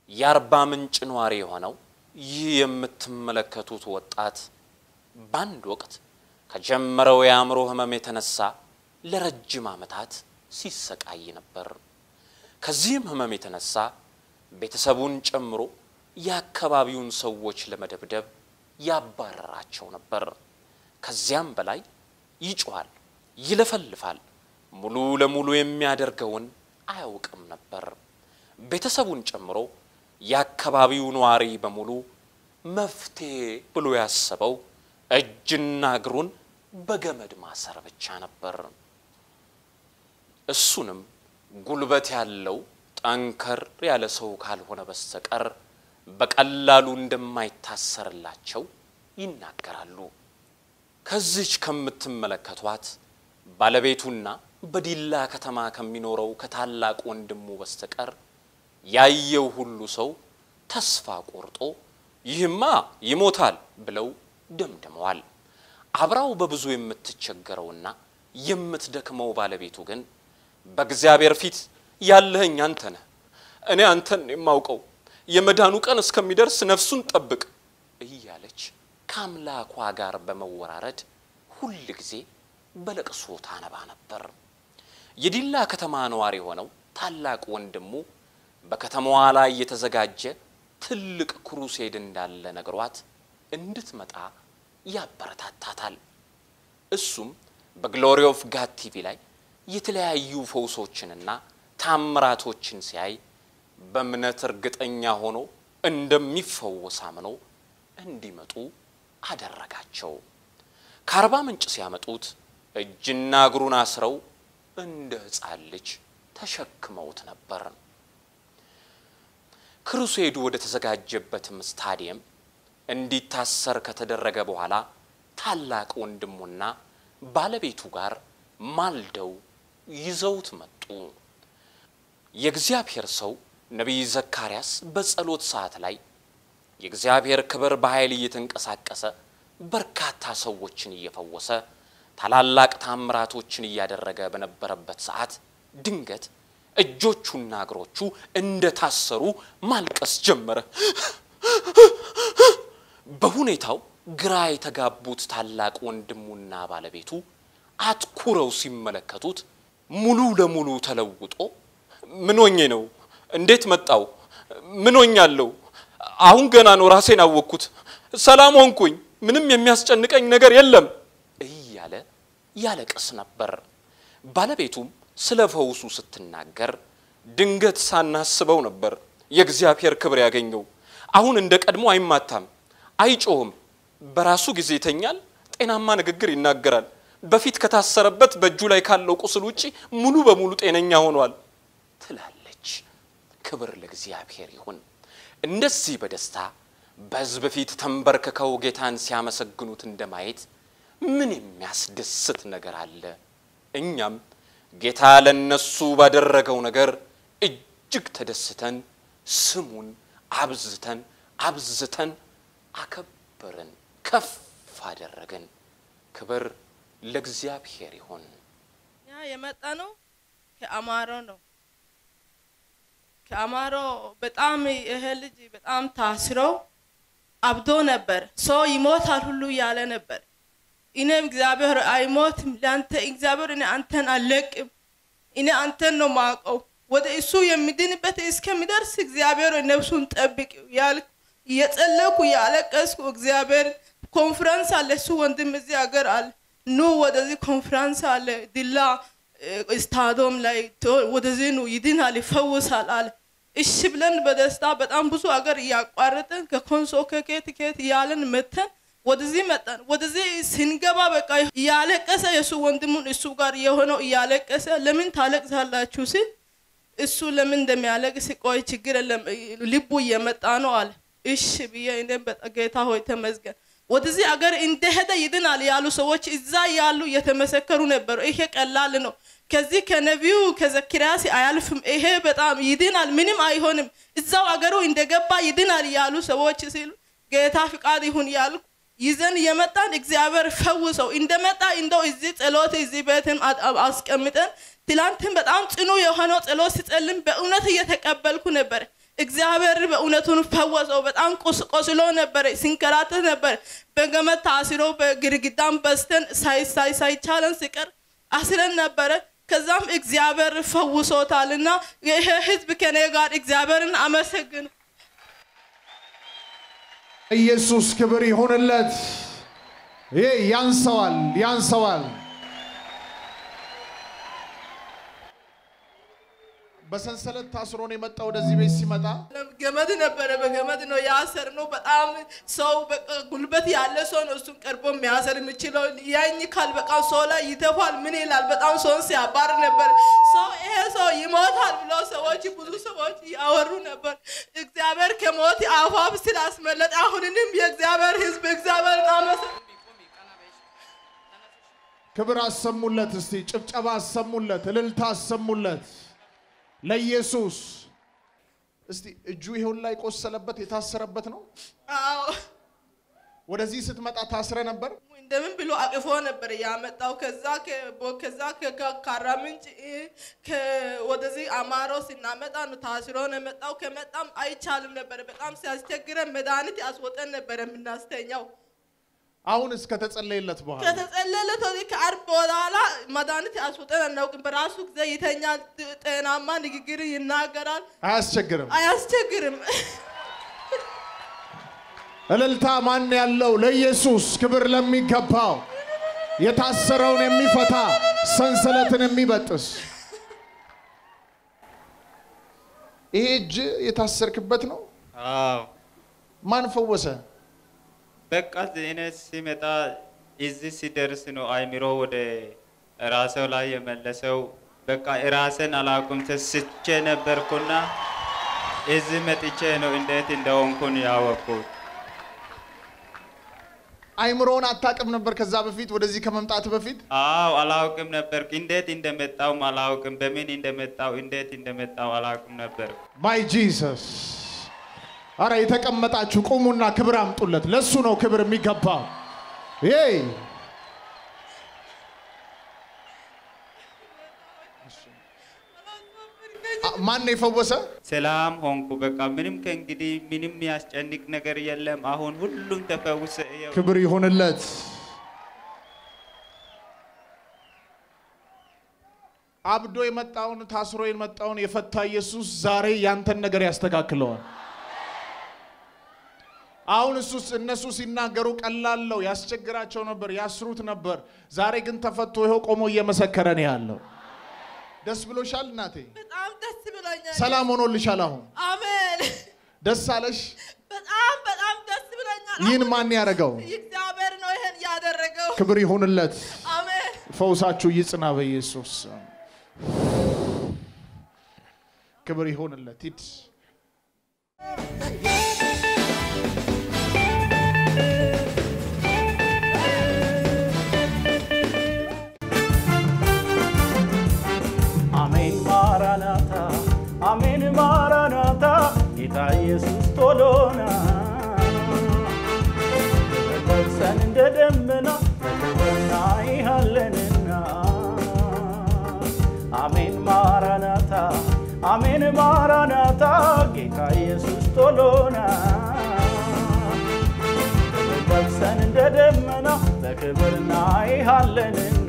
የአርባ ምንጭ ነዋሪ የሆነው ይህ የምትመለከቱት ወጣት በአንድ ወቅት ከጀመረው የአእምሮ ህመም የተነሳ ለረጅም ዓመታት ሲሰቃይ ነበር። ከዚህም ህመም የተነሳ ቤተሰቡን ጨምሮ የአካባቢውን ሰዎች ለመደብደብ ያባረራቸው ነበር። ከዚያም በላይ ይጮኻል፣ ይለፈልፋል። ሙሉ ለሙሉ የሚያደርገውን አያውቅም ነበር። ቤተሰቡን ጨምሮ የአካባቢው ነዋሪ በሙሉ መፍትሄ ብሎ ያሰበው እጅና እግሩን በገመድ ማሰር ብቻ ነበር። እሱንም ጉልበት ያለው ጠንከር ያለ ሰው ካልሆነ በስተቀር በቀላሉ እንደማይታሰርላቸው ይናገራሉ። ከዚች ከምትመለከቷት ባለቤቱና በዲላ ከተማ ከሚኖረው ከታላቅ ወንድሙ በስተቀር ያየው ሁሉ ሰው ተስፋ ቆርጦ ይህማ ይሞታል ብለው ደምድመዋል። አብራው በብዙ የምትቸገረውና የምትደክመው ባለቤቱ ግን በእግዚአብሔር ፊት ያለኸኝ አንተ ነህ፣ እኔ አንተን የማውቀው የመዳኑ ቀን እስከሚደርስ ነፍሱን ጠብቅ እያለች ከአምላኳ ጋር በመወራረድ ሁል ጊዜ በለቅሶ ታነባ ነበር። የዲላ ከተማ ነዋሪ የሆነው ታላቅ ወንድሙ በከተማዋ ላይ የተዘጋጀ ትልቅ ክሩሴድ እንዳለ ነግሯት እንድትመጣ ያበረታታታል። እሱም በግሎሪ ኦፍ ጋድ ቲቪ ላይ የተለያዩ ፈውሶችንና ታምራቶችን ሲያይ በእምነት እርግጠኛ ሆኖ እንደሚፈወስ አምኖ እንዲመጡ አደረጋቸው። ከአርባ ምንጭ ሲያመጡት እጅና እግሩን አስረው እንደ ሕፃን ልጅ ተሸክመውት ነበር። ክሩሴዱ ወደ ተዘጋጀበትም ስታዲየም እንዲታሰር ከተደረገ በኋላ ታላቅ ወንድሙና ባለቤቱ ጋር ማልደው ይዘውት መጡ። የእግዚአብሔር ሰው ነቢይ ዘካርያስ በጸሎት ሰዓት ላይ የእግዚአብሔር ክብር በኃይል እየተንቀሳቀሰ በርካታ ሰዎችን እየፈወሰ ታላላቅ ታምራቶችን እያደረገ በነበረበት ሰዓት ድንገት እጆቹና እግሮቹ እንደታሰሩ ማልቀስ ጀመረ። በሁኔታው ግራ የተጋቡት ታላቅ ወንድሙና ባለቤቱ አትኩረው ሲመለከቱት ሙሉ ለሙሉ ተለውጦ ምን ሆኜ ነው? እንዴት መጣው? ምን ሆኛለሁ? አሁን ገና ነው ራሴን አወቅኩት። ሰላም ሆንኩኝ። ምንም የሚያስጨንቀኝ ነገር የለም እያለ ያለቅስ ነበር። ባለቤቱም ስለ ፈውሱ ስትናገር ድንገት ሳናስበው ነበር የእግዚአብሔር ክብር ያገኘው። አሁን እንደ ቀድሞ አይማታም፣ አይጮህም፣ በራሱ ጊዜ ይተኛል፣ ጤናማ ንግግር ይናገራል። በፊት ከታሰረበት በእጁ ላይ ካለው ቁስል ውጪ ሙሉ በሙሉ ጤነኛ ሆኗል ትላለች። ክብር ለእግዚአብሔር ይሁን። እንደዚህ በደስታ በሕዝብ ፊት ተንበርክከው ጌታን ሲያመሰግኑት እንደማየት ምን የሚያስደስት ነገር አለ? እኛም ጌታ ለነሱ ባደረገው ነገር እጅግ ተደስተን ስሙን አብዝተን አብዝተን አከበርን፣ ከፍ አደረግን። ክብር ለእግዚአብሔር ይሁን። እኛ የመጣ ነው ከአማሮ ነው። ከአማሮ በጣም ይሄ ልጅ በጣም ታስሮ አብዶ ነበር። ሰው ይሞታል ሁሉ እያለ ነበር። እኔም እግዚአብሔር አይሞትም ለአንተ እግዚአብሔር እኔ አንተን አልለቅም፣ እኔ አንተን ነው ማውቀው ወደ እሱ የሚድንበት እስከሚደርስ እግዚአብሔር ነፍሱን ጠብቅ ያልኩ እየጸለኩ እያለቀስኩ እግዚአብሔር ኮንፈረንስ አለ እሱ ወንድም እዚህ ሀገር አለ ኑ ወደዚህ ኮንፈረንስ አለ ዲላ ስታዶም ላይ ወደዚህ ኑ ይድናል ይፈውሳል አለ። እሺ ብለን በደስታ በጣም ብዙ ሀገር እያቋረጠን ከኮንሶ ከኬት ኬት እያለን መተን ወደዚህ መጣን። ወደዚህ ስንገባ በቃ እያለቀሰ የእሱ ወንድሙን እሱ ጋር የሆነው እያለቀሰ ለምን ታለቅሳላችሁ ሲል እሱ ለምን እንደሚያለቅስ ቆይ ችግር የለም ልቡ እየመጣ ነው አለ። እሺ ብዬ እኔም በጣም ጌታ ሆይ ተመስገን። ወደዚህ አገር እንደሄደ ይድናል ያሉ ሰዎች እዛ ያሉ እየተመሰከሩ ነበሩ። ይሄ ቀላል ነው፣ ከዚህ ከነቢዩ ከዘኪርያስ አያልፍም፣ ይሄ በጣም ይድናል፣ ምንም አይሆንም፣ እዛው አገሩ እንደገባ ይድናል ያሉ ሰዎች ሲሉ ጌታ ፍቃድ ይሁን ያልኩ ይዘን የመጣን እግዚአብሔር ፈውሰው እንደመጣ እንደው እዚህ ጸሎት እዚህ ቤትም አስቀምጠን ትላንትን በጣም ጽኑ የሆነው ጸሎት ሲጸልም በእውነት እየተቀበልኩ ነበር። እግዚአብሔር በእውነቱን ፈወሰው። በጣም ቆስ- ቆስሎ ነበረ፣ ሲንከራተት ነበር። በገመድ ታስሮ በግድግዳም በስተን ሳይ- ሳይ- ሳይቻለን ሲቀር አስረን ነበረ። ከዛም እግዚአብሔር ፈውሶታል እና ይሄ ህዝብ ከኔ ጋር እግዚአብሔርን አመሰግኑ። ኢየሱስ ክብር ይሁንለት። ይሄ ያንሰዋል ያንሰዋል። በሰንሰለት ታስሮ ነው የመጣ ወደዚህ ቤት ሲመጣ ገመድ ነበረ፣ በገመድ ነው ያሰር ነው። በጣም ሰው በቃ ጉልበት ያለ ሰው ነው እሱን ቀርቦ የሚያሰር የሚችለው። ያኝ ካል በቃ ሰው ላይ ይተፋል። ምን ይላል? በጣም ሰውን ሲያባር ነበር። ሰው ይሄ ሰው ይሞታል ብሎ ሰዎች ብዙ ሰዎች ያወሩ ነበር። እግዚአብሔር ከሞት አፋፍ ስላስመለጠ አሁንንም የእግዚአብሔር ህዝብ እግዚአብሔር አመሰ ክብር አሰሙለት። እስቲ ጭብጨባ አሰሙለት፣ እልልታ አሰሙለት ለኢየሱስ። እስቲ እጁ ይሄውን ላይ ቆሰለበት የታሰረበት ነው። አዎ ወደዚህ ስትመጣ ታስረ ነበር። እንደምን ብሎ አቅፎ ነበር ያመጣው። ከዛ ከቦ- ከዛ ከ- ካራ ምንጭ እ፣ ከ- ወደዚህ አማሮ ስናመጣ ነው ታስሮ ነው የመጣው። ከመጣም አይቻልም ነበር። በጣም ሲያስቸግረን መድኃኒት ያስወጠን ነበር የምናስተኛው። አሁን እስከተጸለየለት በኋላ ከተጸለለት ወዲህ ከአርብ በኋላ መድኃኒት ያስወጠን አናውቅም። በራሱ ጊዜ ይተኛል። ጥ- ጤናማ ንግግር ይናገራል። አያስቸግርም። አያስቸግርም። እልልታ ማን ያለው ለኢየሱስ ክብር ለሚገባው የታሰረውን የሚፈታ ሰንሰለትን የሚበጥስ ይሄ እጅ የታሰርክበት ነው። አዎ ማን ፈወሰ? በቃ እኔ ሲመጣ እዚህ ሲደርስ ነው አይምሮ ወደ ራሴው ላይ የመለሰው። በቃ ራሴን አላውቅም ተስቼ ነበርኩና እዚህ መጥቼ ነው እንዴት እንደሆንኩን ያወቅኩት። አይምሮውን አታውቅም ነበር ከዛ በፊት ወደዚህ ከመምጣት በፊት አዎ አላውቅም ነበር። እንዴት እንደመጣውም አላውቅም። በምን እንደመጣው እንዴት እንደመጣው አላውቅም ነበር። ማይ ጂሰስ። አረ የተቀመጣችሁ ቁሙና ክብር አምጡለት። ለሱ ነው ክብር የሚገባው። ይይ አ- ማን ነው የፈወሰ? ሰላም ሆንኩ። በቃ ምንም ከእንግዲህ ምንም ያስጨንቅ ነገር የለም። አሁን ሁሉም ተፈውሰ ይኸው ክብር ይሁንለት። አብዶ የመጣውን ታስሮ የመጣውን የፈታ ኢየሱስ ዛሬ ያንተን ነገር ያስተካክለዋል። አሁን እሱስ እነሱ ሲናገሩ ቀላለው ያስቸግራቸው ነበር፣ ያስሩት ነበር። ዛሬ ግን ተፈቶ ይኸው ቆሞ እየመሰከረ ነው ያለው። ደስ ብሎሻል እናቴ? በጣም ደስ ብሎኛል። ሰላም ሆኖልሻል? አሁን አሜን። ደስ አለሽ? በጣም በጣም ደስ ብሎኛል። ይህን አሁን ማን ያደረገው? እግዚአብሔር ነው ይሄን ያደረገው። ክብር ይሁንለት። አሜን። ፈውሳችሁ ይጽና በኢየሱስ ስም። ክብር ይሁንለት። ሂድ አሜን ማራናታ አሜን ማራናታ ጌታ ኢየሱስ ቶሎና ለብሰን እንደ ደመና በክብርና ይሃለንና አሜን ማራናታ አሜን ማራናታ ጌታ ኢየሱስ ቶሎና ለብሰን እንደ ደመና በክብርና ይሃለንና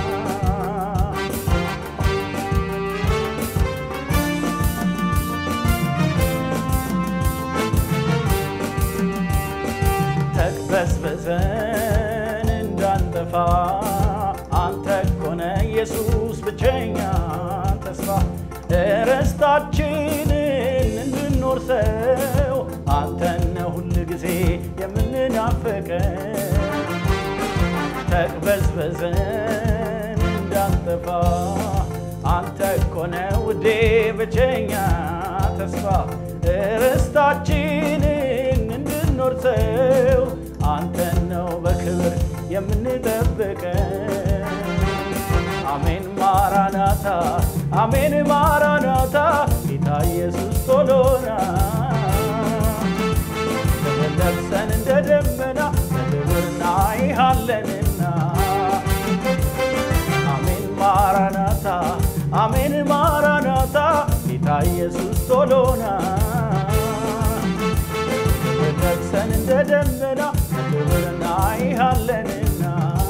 ተቅበዝበዘን እንዳንጠፋ አንተ ኮነ ኢየሱስ ብቸኛ ተስፋ ርስታችንን እንድንወርሰው አንተነ ሁል ጊዜ የምንናፍቀው ተቅበዝበዘን እንዳንጠፋ አንተ ኮነ ውዴ ብቸኛ ተስፋ ርስታችንን እንድንወርሰው አንተን ነው በክብር የምንጠብቀው። አሜን ማራናታ አሜን ማራናታ ጌታ ኢየሱስ ቶሎና ለብሰን እንደ ደመና በክብር እናይሃለንና አሜን ማራናታ አሜን ማራናታ ጌታ ኢየሱስ ቶሎና ደመና በክብር እናይሃለንና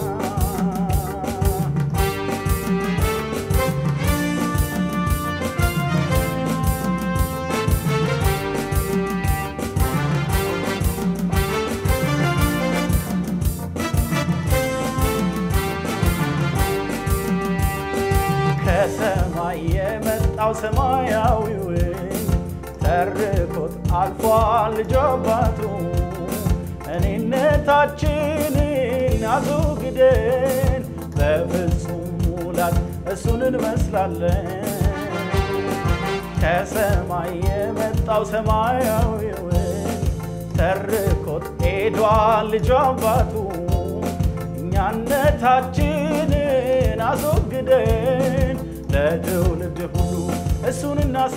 ከሰማይ የመጣው ሰማያዊው ተርኮት አልፏል ልጅ አባቱ እኔነታችንን አስወግደን በፍጹም ሙላት እሱን እንመስላለን። ከሰማይ የመጣው ሰማያዊው ተርኮት ሄዷል ልጅ አባቱ እኛነታችንን አስወግደን ለትውልድ ሁሉ እሱን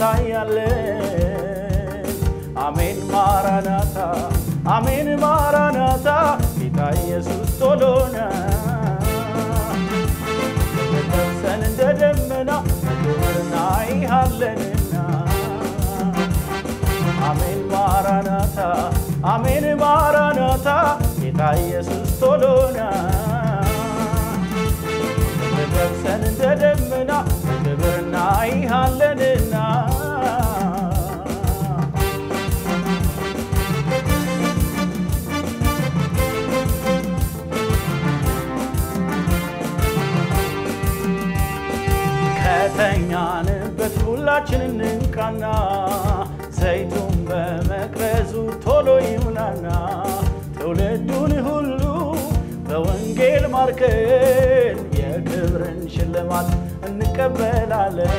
እናሳያለን። አሜን ማራናታ፣ አሜን ማራናታ፣ ጌታ ኢየሱስ ቶሎና ደርሰን እንደ ደመና በክብር እናይሃለንና አሜን ማራናታ አሜን ማራናታ ጌታ ኢየሱስ ቶሎና ደርሰን እንደ ደመና በክብር እናይሃለንና ከተኛንበት ሁላችን እንንቃና ዘይቱን በመቅረዙ ቶሎ ይሙላና ትውልዱን ሁሉ በወንጌል ማርከን የክብርን ሽልማት እንቀበላለን።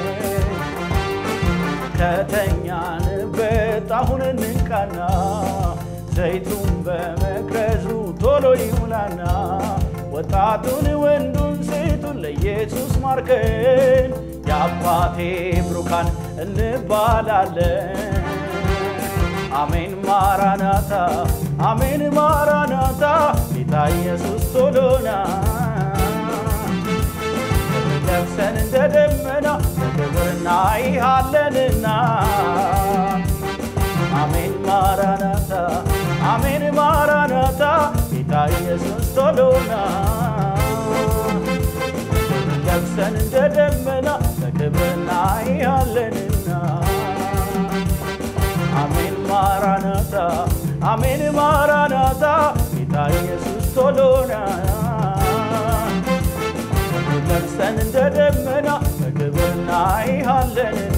ከተኛንበት አሁን እንንቃና ዘይቱን በመቅረዙ ቶሎ ይሙላና ወጣቱን ወንዱን ሴቱን ለኢየሱስ ማርከን የአባቴ ብሩካን እንባላለን። አሜን ማራናታ አሜን ማራናታ ጌታ ኢየሱስ ቶሎና ለብሰን እንደ ደመና በክብር እናይሃለንና አሜን ማራናታ አሜን ማራናታ ጌታ ኢየሱስ ቶሎና ለብሰን እንደ ደመና በክብር እናይሃለንና አሜን ማራናታ አሜን ማራናታ ጌታ ኢየሱስ ቶሎና ለብሰን እንደ ደመና በክብር እናይሃለንና